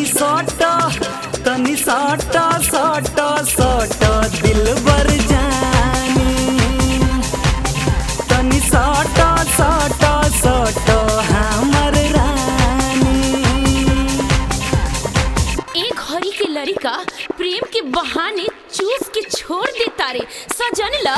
तनी सट तनी सट सट सट दिलबर जानी तनी सट सट सट हमर रानी एक घड़ी के लड़का प्रेम के बहाने चूस के छोड़ दे तारे सजन ला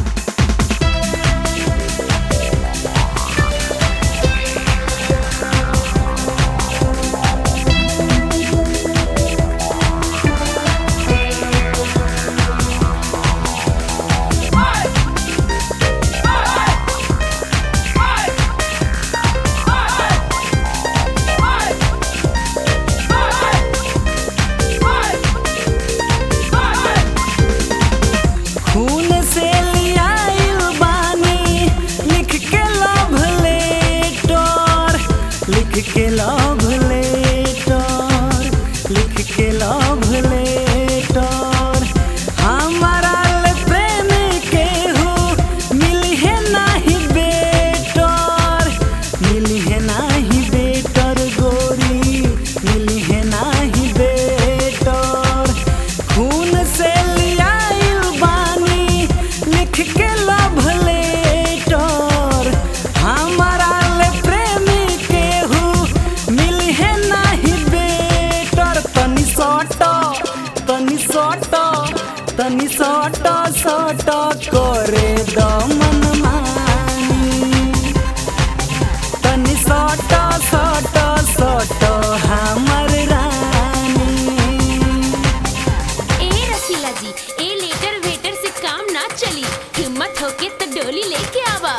खून से लियाइल बानी लिख के लव लेटर लिख के लव लेटर लिख के लव लेटर हमारा ले प्रेम के हो मिली है नाही बेटर मिली है नाही बेटर गोरी मिली है नाही बेटर खून से लियाइल बानी लिख के लव लेटर हमारा ले प्रेमी के हु मिली है नाही बेटर तनी सट तनी सट तनी सट सट करे दमन मानी तनी सट सट सट हमर रानी ए रसीला जी ए लेटर वेटर से काम ना चली हिम्मत होके तो डोली लेके आवा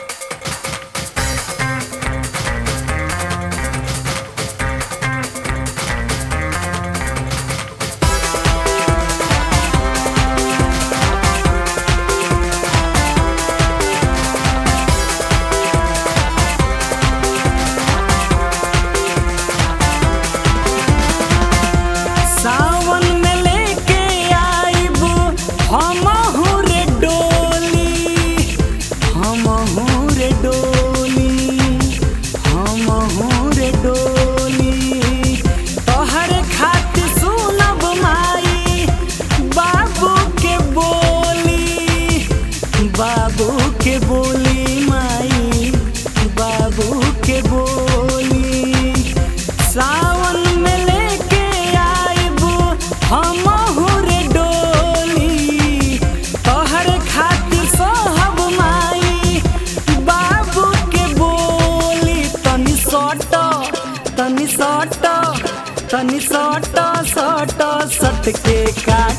सावन में लेके आइबू हम रे डोली हम रे डोली हम रे डोली तोहर खातिर सुनब माई बाबू के बोली बाबू के बोली माई बाबू के बोली सावन में लेके आइबू हम रे डोली तोहर खातिर सोहब माई बाबू के बोली तनी सट तनी सट तनी सट सट सट के का